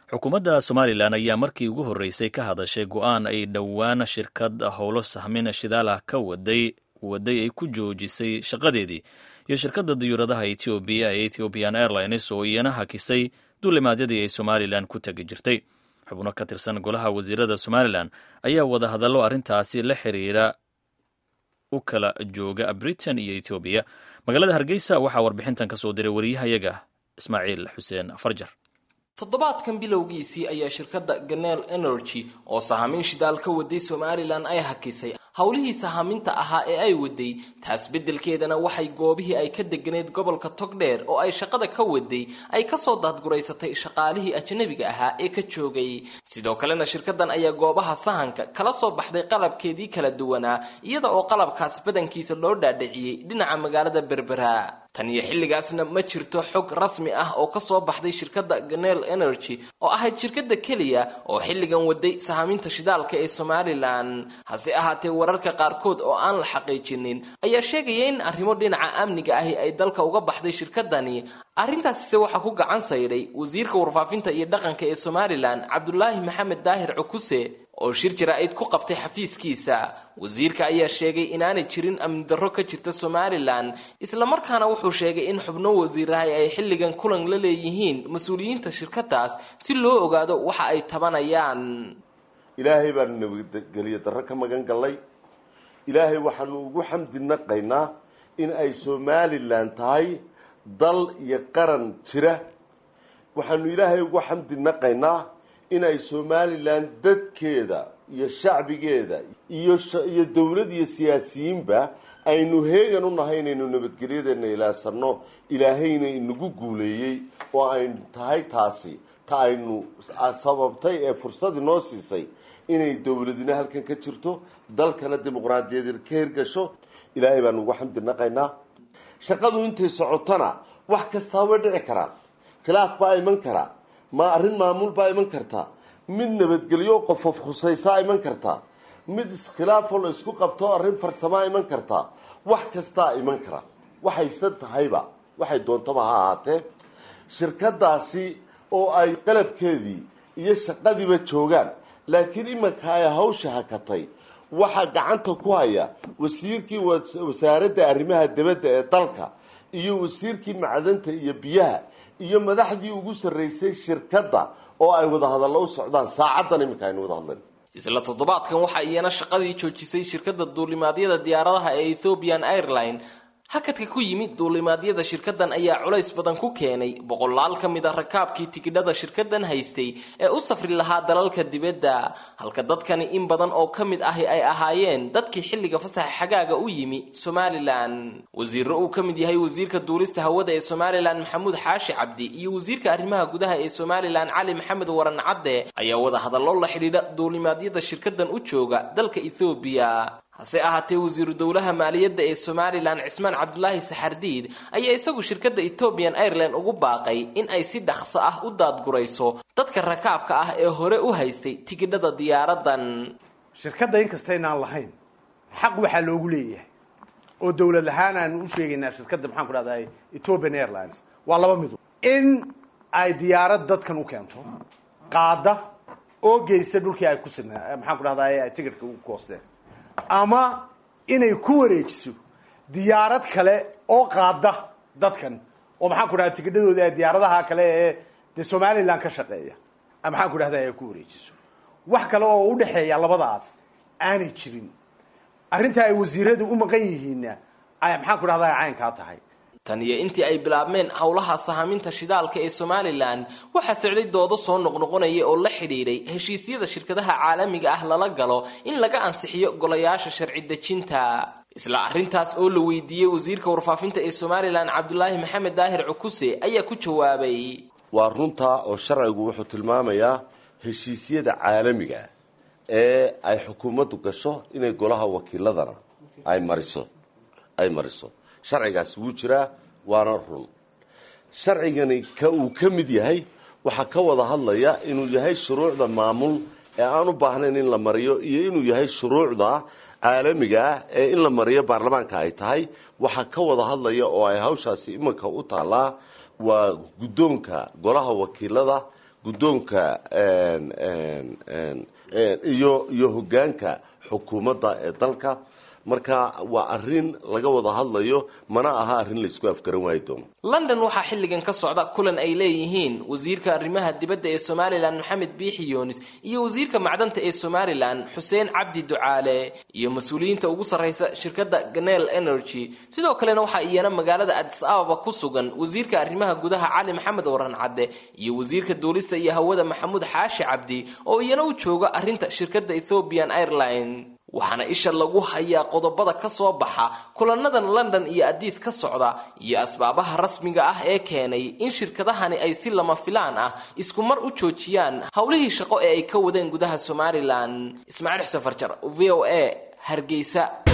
xukuumadda somalilan ayaa markii ugu horreysay ka hadashay go-aan ay dhowaan shirkad howlo sahmin shidaalah ka waday waday ay ku joojisay shaqadeedii iyo shirkadda diyuuradaha etoobiya ee ethiopian airlines oo iyana hakisay duulimaadyadii ay somalilan ku tegi jirtay xubno ka tirsan golaha wasiirada somalilan ayaa wada hadallo arrintaasi la xiriira u kala jooga britain iyo ethoobiya magaalada hargeysa waxaa warbixintan ka soo diray wariyahayaga ismaaciil xuseen farjar toddobaadkan bilowgiisii ayaa shirkadda ganel energy oo sahamin shidaal ka waday somalilan ay hakisay howlihii sahaminta ahaa ee ay waday taas beddelkeedana waxay goobihii ay ka deganeed gobolka togdheer oo ay shaqada ka waday ay kasoo daadguraysatay shaqaalihii ajnabiga ahaa ee ka joogay sidoo kalena shirkadan ayaa goobaha sahanka kala soo baxday qalabkeedii kala duwanaa iyada oo qalabkaas badankiisa loo dhaadhiciyey dhinaca magaalada berbera tan iyo xilligaasna ma jirto xog rasmi ah oo kasoo baxday shirkadda ganel energy oo ahayd shirkadda keliya oo xilligan waday sahaminta shidaalka ee somalilan hase ahaatee wararka qaarkood oo aan la xaqiijinin ayaa sheegaya in arrimo dhinaca amniga ahi ay dalka uga baxday shirkadani arrintaasise waxaa ku gacan saydhay wasiirka warfaafinta iyo dhaqanka ee somalilan cabdulaahi maxamed daahir cukuse oo shir jaraa'id ku qabtay xafiiskiisa wasiirka ayaa sheegay inaanay jirin amni darro ka jirta somalilan islamarkaana wuxuu sheegay in xubno wasiirahay ay xilligan kulan la leeyihiin mas-uuliyiinta shirkadaas si loo ogaado waxa ay tabanayaan ilaahay baanu nabadgeliyo darro ka magan gallay ilaahay waxaanu ugu xamdi naqaynaa in ay somalilan tahay dal iyo qaran jira waxaanu ilaahay ugu xamdi naqaynaa in ay somalilan dadkeeda iyo shacbigeeda iyo iyo dowlad iyo siyaasiyiinba aynu heegan u nahay inaynu nabadgelyadeena ilaasano ilaahayna inagu guuleeyey oo aynu tahay taasi ta aynu sababtay ee fursad inoo siisay inay dowladina halkan ka jirto dalkana dimuqraadiyadeed ka hirgasho ilaahay baanu ugu xamdi naqaynaa shaqadu intay socotona wax kastaa way dhici karaan khilaaf baa iman karaa ma arrin maamul baa iman kartaa mid nabadgelyo qofof khusaysaa iman kartaa mid iskhilaafoo la isku qabto arrin farsamaa iman kartaa wax kastaa iman kara waxayse tahayba waxay doontaba ha ahaatee shirkadaasi oo ay qalabkeedii iyo shaqadiiba joogaan laakiin imanka ay hawsha hakatay waxaa gacanta ku haya wasiirkii wasaaradda arrimaha dibadda ee dalka iyo wasiirkii macdanta iyo biyaha iyo madaxdii ugu sarreysay shirkadda oo ay wada hadallo u socdaan saacaddan iminka aynu wada hadlayn isla toddobaadkan waxaa iyana shaqadii joojisay shirkadda duulimaadyada diyaaradaha ee ethiopian airline hakadka ku yimid duulimaadyada shirkadan ayaa culays badan ku keenay boqolaal ka mid a rakaabkii tikidhada shirkadan haystay ee u safri lahaa dalalka dibadda halka dadkani in badan oo ka mid ahi ay ahaayeen dadkii xilliga fasaxa xagaaga u yimi somalilan wasiiro uu ka mid yahay wasiirka duulista hawada ee somalilan maxamuud xaashi cabdi iyo wasiirka arrimaha gudaha ee somalilan cali maxamed waran cadde ayaa wada hadallo la xidhiidha duulimaadyada shirkadan u jooga dalka ethoobiya hase ahaatee wasiiru dowlaha maaliyadda ee somalilan cismaan cabdulaahi saxardiid ayaa isagu shirkadda ethoobian airline ugu baaqay in ay si dhaqso ah u daadgurayso dadka rakaabka ah ee hore u haystay tikidhada diyaaradan shirkadda inkastaynaan lahayn xaq waxaa loogu leeyahay oo dowlad ahaan aan u sheegaynaa shirkadda maxaan ku dhahday ethiopian airlines waa laba midu in ay diyaarad dadkan u keento qaada oo geysa dhulkii ay ku sinaa maxaan ku dhahday ay ticketka u koosteen ama inay ku wareejiso diyaarad kale oo qaada dadkan oo maxaan ku dhahda tikidhadooda ee diyaaradaha kale ee dee somalilan ka shaqeeya maxaan ku dhahda ay ku wareejiso wax kale oo u dhexeeya labadaas aanay jirin arrinta ay wasiiradu u maqan yihiinna ay maxaan ku dhahda caynkaa tahay tan iyo intii ay bilaabmeen howlaha sahaminta shidaalka ee somalilan waxaa socday doodo soo noqnoqonaya oo la xidhiidhay heshiisyada shirkadaha caalamiga ah lala galo in laga ansixiyo golayaasha sharci dejinta isla arrintaas oo la weydiiyey wasiirka warfaafinta ee somalilan cabdulaahi maxamed daahir cukuse ayaa ku jawaabay waa runtaa oo sharcigu wuxuu tilmaamayaa heshiisyada caalamiga ee ay xukuumaddu gasho inay golaha wakiiladana ay mariso ay mariso sharcigaasi wuu jiraa waana run sharcigani ka uu ka mid yahay waxaa ka wada hadlaya inuu yahay shuruucda maamul ee aan u baahnayn in la mariyo iyo inuu yahay shuruucda caalamiga ah ee in la mariyo baarlamaanka ay tahay waxaa ka wada hadlaya oo ay hawshaasi iminka u taallaa waa guddoonka golaha wakiilada guddoonka iyo iyo hoggaanka xukuumadda ee dalka marka waa arrin laga wada hadlayo mana aha arrin laysku afgaran waayi doono london waxaa xilligan ka socda kulan ay leeyihiin wasiirka arrimaha dibadda ee somalilan maxamed biixi yoonis iyo wasiirka macdanta ee somalilan xuseen cabdi ducaale iyo mas-uuliyiinta ugu sarraysa shirkadda ganel energy sidoo kalena waxaa iyana magaalada adis ababa ku sugan wasiirka arrimaha gudaha cali maxamed waran cadde iyo wasiirka duulista iyo hawada maxamuud xaashi cabdi oo iyana u jooga arrinta shirkadda ethiopian airline waxaana isha lagu hayaa qodobada ka soo baxa kulanadan london iyo adiis ka socda iyo asbaabaha rasmiga ah ee keenay in shirkadahani ay si lama filaan ah isku mar u joojiyaan howlihii shaqo ee ay ka wadeen gudaha somalilan ismaaciil xuseen farjar v o a hargeysa